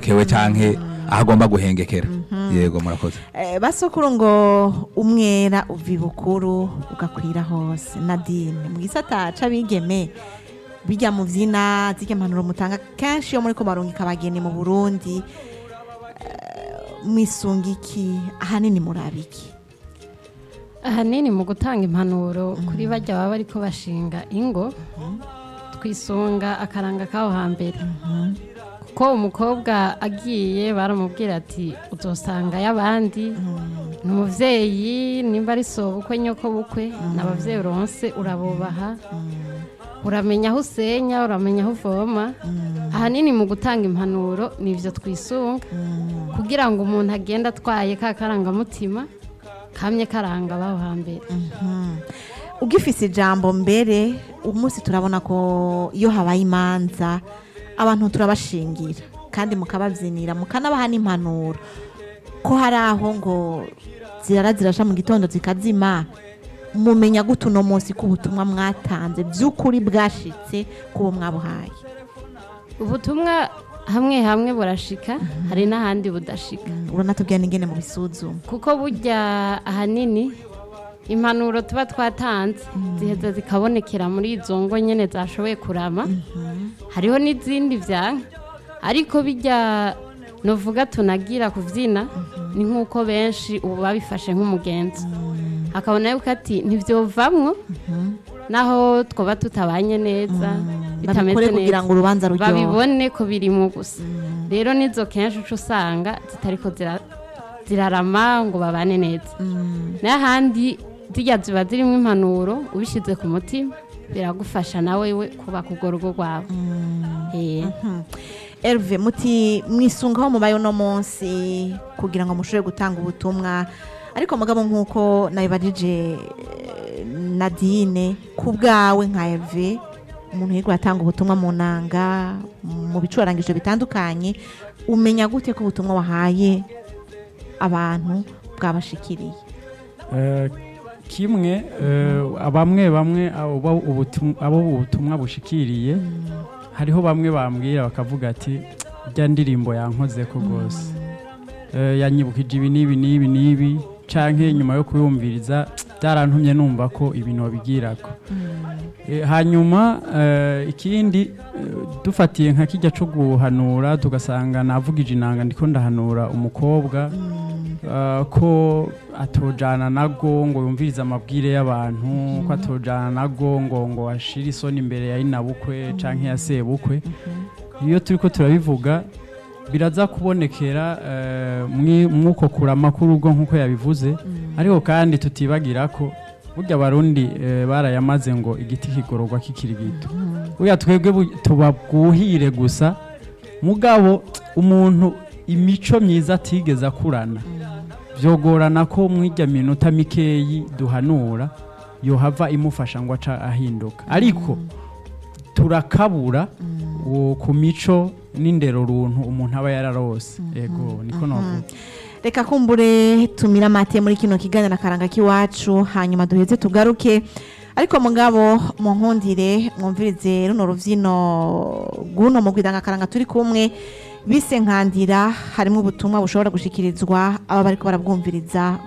yahengukewe canke aho agomba guhengekera yego murakoze Eh, basokuru ngo umwera uva ibukuru ugakwira hose nadine mu gisata c'abigeme bijya mu vyina zirya mpanuro mutanga kenshi iyo muriko barungika abageni mu burundi eh, mwisunga iki ahanini muraba iki ahanini mu gutanga impanuro kuri bajya baba bariko bashinga ingo twisunga akaranga k'aho hambere kuko umukobwa agiye baramubwira ati uzosanga y'abandi ni umubyeyi nimba ari sobukwe nyoko bukwe ni ababyeyi uronse urabubaha uramenya aho usenya uramenya aho uvoma ahanini mu gutanga impanuro ni ibyo twisunga kugira ngo umuntu agende atwaye ka karangamutima kamye karanga abaho hambere ugifise ijambo mbere umunsi turabona ko iyo habaye imanza abantu turabashingira kandi mukababyinira mukanabaha n'impanuro ko hari aho ngo zirara zirasha mu gitondo zikazima mumenya gute uno munsi ko ubutumwa mwatanze by'ukuri bwashitse kubo mwabuhaye ubutumwa hamwe hamwe burashika hari n'ahandi budashika uranatubwira n'ingene mu bisuzuma kuko burya ahanini impanuro tuba twatanze ziheza zikabonekera muri izo ngo nyine zashoboye kurama hariho n'izindi byanka ariko bijya nuvuga tunagira kubyina ni nk'uko benshi ubu babifashe nk'umugenzi akabona yuko ati ntibyovamwo naho twaba tutabanye neza babikore kugira ngo urubanza ruryohe babibone ko birimo gusa rero nizo kenshi uca usanga zitariko zira- zirarama ngo babane neza n'ahandi zijya ziba zirimo impanuro ubishyize ku mutima biragufasha nawe we kubaka urwo rugo rwawe Eh. Herve muti mwisungaho mubaye uno munsi kugira ngo mushobore gutanga ubutumwa ariko mugabo nk'uko nabibajije eh, Nadine ku bwawe nka Herve umuntu yirwa atanga ubutumwa mu nanga mu bicurangisho bitandukanye umenya gute ko ubutumwa wahaye abantu bwabashikiriye Eh, kimwe eh, bamwe bamwe abo bo ubutum- abo ubutumwa bushikiriye hariho bamwe bambwira bakavuga ati rya ndirimbo yankoze ko rwose Eh, yanyibukije ibi n'ibi n'ibi n'ibi canke nyuma yo kuyumviriza byarantumye numva ko ibintu babigirako Eh, hanyuma eh, ikindi eh, dufatiye nka kijya cyo guhanura tugasanga navugije inanga ndiko ndahanura umukobwa eh, ko atojana nago ngo yumvirize amabwire y'abantu ko atojana nago ngo ngo ashire isoni imbere ya inabukwe canke ya sebukwe iyo turiko turabivuga biraza kubonekera eh, mwi- mwuko kurama k'urugo nk'uko yabivuze ariko kandi tutibagira ko burya abarundi eh, barayamaze ngo igiti kigororwa kikiri gito burya twebwe bu- tubabwuhire gusa mugabo umuntu imico myiza atigeze akurana byogorana ko mw'ijya minota mikeyi duhanura yohava imufasha ngo aca ahinduka ariko turakabura uwo ku mico n'indero runtu umuntu aba yararose yego niko navuga reka kumbure tumira amate muri kino kiganiro akaranga k'iwacu hanyuma duheze tugaruke ariko mugabo mu nkundire mwumvirize runo rubyino rw'uno mu akaranga turi kumwe bise nkandira harimo ubutumwa bushobora gushikirizwa aba bariko barabwumviriza